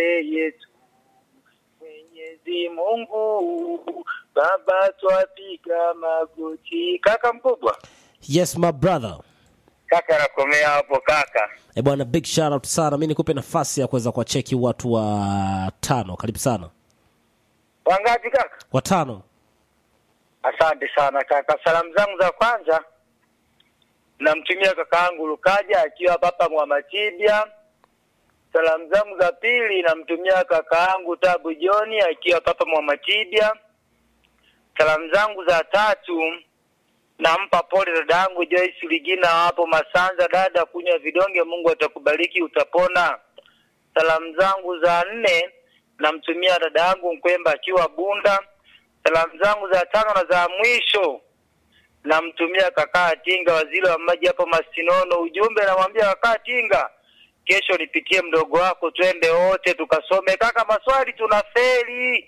mbele yetu. Mwenyezi Mungu Baba, twapiga magoti. Kaka mkubwa, yes my brother kaka nakomea hapo kaka. e bwana big shout out sana mi nikupe nafasi ya kuweza kuwacheki watu wa tano karibu sana Wangapi kaka? watano Asante sana kaka. Salamu zangu za kwanza namtumia kaka yangu Lukaja akiwa hapa Mwamatibia. Salamu zangu za pili namtumia kaka yangu Tabu Joni akiwa hapa Mwamatibia. Salamu zangu za tatu nampa pole dada yangu Joyce Ligina hapo Masanza. Dada, kunywa vidonge, Mungu atakubariki, utapona. Salamu zangu za nne namtumia dada yangu Mkwemba akiwa Bunda. Salamu zangu za tano na za mwisho namtumia kakaa Tinga, waziri wa maji hapo Masinono. Ujumbe namwambia kakaa Tinga, kesho nipitie mdogo wako, twende wote tukasome. Kaka, maswali tunafeli.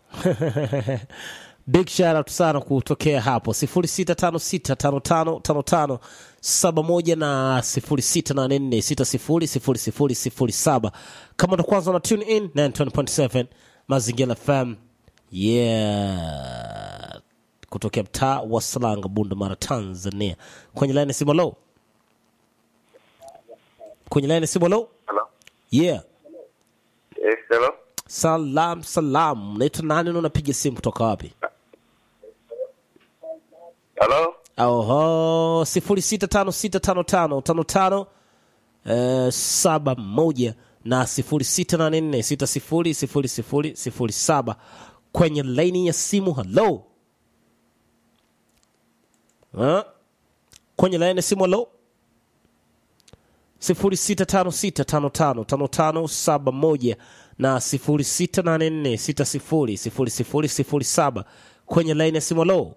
big shout out sana kutokea hapo 0656555571 na 0684600007 kama ndo kwanza na tune in 920.7 mazingira fm yeah kutokea mtaa wa salanga bunda mara tanzania kwenye laini simolo kwenye laini simolo Hello. yeah Yes, hello. salam salam naitwa nani na unapiga simu kutoka wapi Hello. oho sifuri sita tano sita tano tano tano tano eh, saba moja na sifuri sita nane nne sita sifuri sifuri sifuri sifuri saba kwenye laini ya simu halo Ha? kwenye laini ya simu halo sifuri sita tano sita tano tano tano tano saba moja na sifuri sita nane nne sita sifuri sifuri sifuri sifuri saba kwenye laini ya simu halo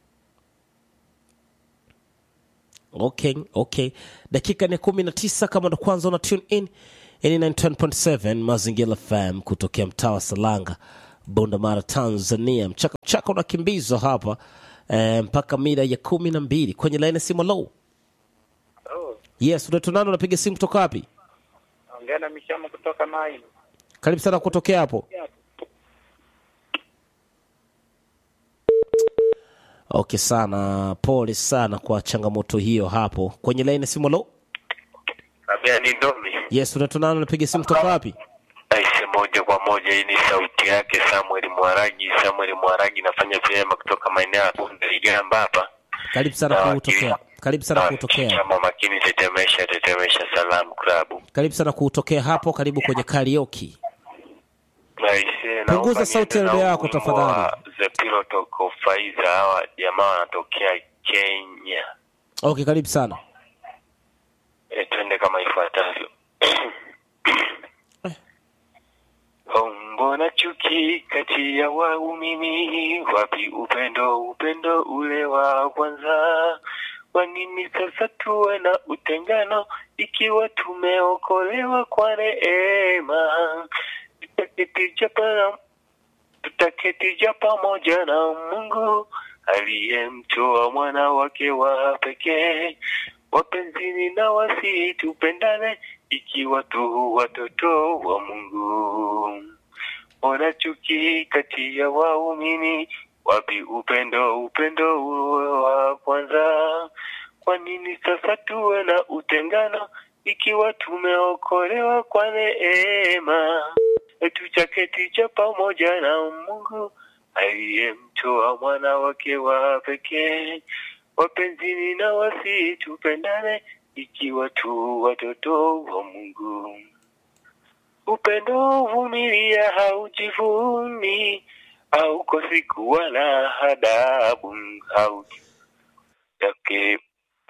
okay okay dakika ni kumi na tisa kama ndo kwanza una tune in ini 910.7 mazingira fm kutokea mtaa wa salanga bondamara tanzania mchaka mchaka unakimbizwa hapa eh, mpaka mida ya kumi na mbili kwenye laini ya simu low Oh, yes unaitwa nani unapiga simu kutoka wapi ongea na Mishamo kutoka Mai. karibu sana kutokea hapo okay sana pole sana kwa changamoto hiyo hapo kwenye laini ya simu low Kabia ni Domi. yes unaitwa nani unapiga simu kutoka wapi Aise, moja kwa moja, hii ni sauti yake Samuel Mwaragi. Samuel Mwaragi nafanya vyema kutoka maeneo ya Bunda Ligamba hapa. karibu sana Na kutokea wakili- karibu sana na kutokea chama makini tetemesha tetemesha salamu klabu. karibu sana kutokea hapo karibu kwenye karaoke Aise, Punguza naomba sauti ya niende redio na yako wimbo tafadhali. wa The Pilot of Faiza. Hawa jamaa wanatokea Kenya. okay karibu sana E, twende kama ifuatavyo. Mbona chuki kati ya waumini? Wapi upendo, upendo ule wa kwanza? Kwa nini sasa tuwe na utengano ikiwa tumeokolewa kwa neema? Tutaketi japa tutaketija pamoja na Mungu aliyemtoa mwana wake wa pekee. Wapenzini na wasi tupendane, ikiwa tu watoto wa Mungu. Ona chuki kati ya waumini, wapi upendo, upendo wa kwanza? Kwa nini sasa tuwe na utengano, ikiwa tumeokolewa kwa neema? tuchaketi cha pamoja na Mungu aliyemtoa mwana wake wa pekee. Wapenzini na wasi tupendane, ikiwa tu watoto wa Mungu. Upendo huvumilia, haujivuni, haukosi kuwa na adabu, hautake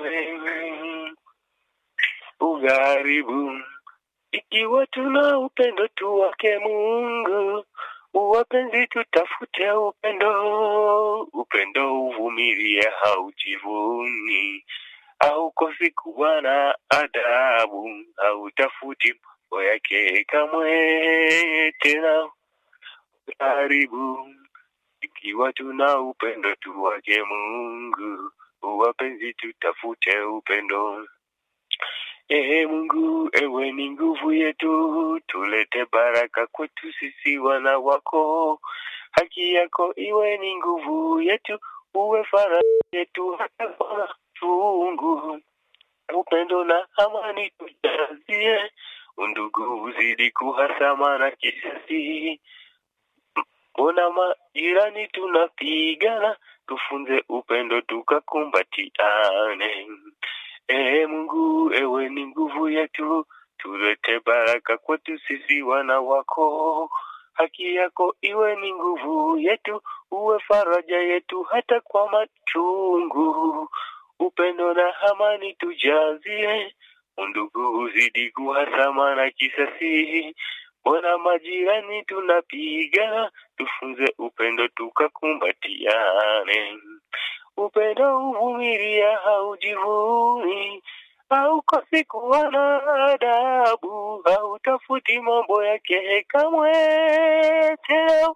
ugharibu ikiwa tuna upendo tu wake Mungu, wapenzi, tutafute upendo. Upendo uvumilia, haujivuni, haukosi kuwa na adabu, hautafuti mambo yake kamwe tena karibu. Ikiwa tuna upendo tu wake Mungu, wapenzi, tutafute upendo Ee Mungu, ewe ni nguvu yetu, tulete baraka kwetu sisi wana wako. Haki yako iwe ni nguvu yetu, uwe faraja yetu hata kwa machungu. Upendo na amani tujazie, undugu uzidi kuhasama na kisasi. Mbona majirani tunapigana, tufunze upendo tukakumbatiane. Ee Mungu, ewe ni nguvu yetu, tulete baraka kwetu sisi wana wako. Haki yako iwe ni nguvu yetu, uwe faraja yetu hata kwa machungu. Upendo na amani tujazie, undugu uzidi kuhasama na kisasi. Mbona majirani tunapigana, tufunze upendo tukakumbatiane. Upendo huvumilia, haujivuni, haukosi kuwa na adabu, hautafuti mambo yake kamwe. Tena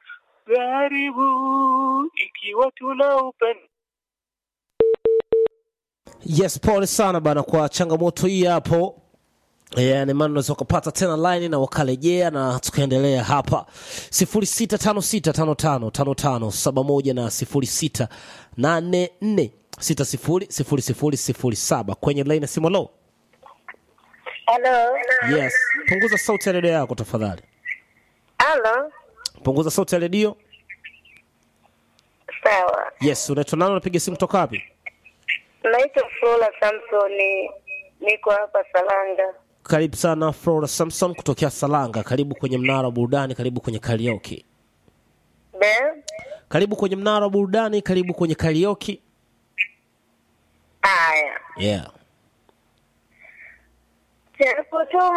karibu, ikiwa tuna upendo yes pole sana bana kwa changamoto hii hapo yani maana unaweza ukapata tena line na wakarejea na tukaendelea hapa 0656555571 na 0684600007 kwenye line ya simu low Halo. yes punguza sauti ya redio yako tafadhali Halo. punguza sauti ya redio Sawa. yes unaitwa nani unapiga simu toka wapi Naitwa Flora Samsoni. Niko hapa Salanga. karibu sana flora samson kutokea salanga karibu kwenye mnara wa burudani karibu kwenye karaoke Be? karibu kwenye mnara wa burudani karibu kwenye karaoke Haya. yeah Japo tu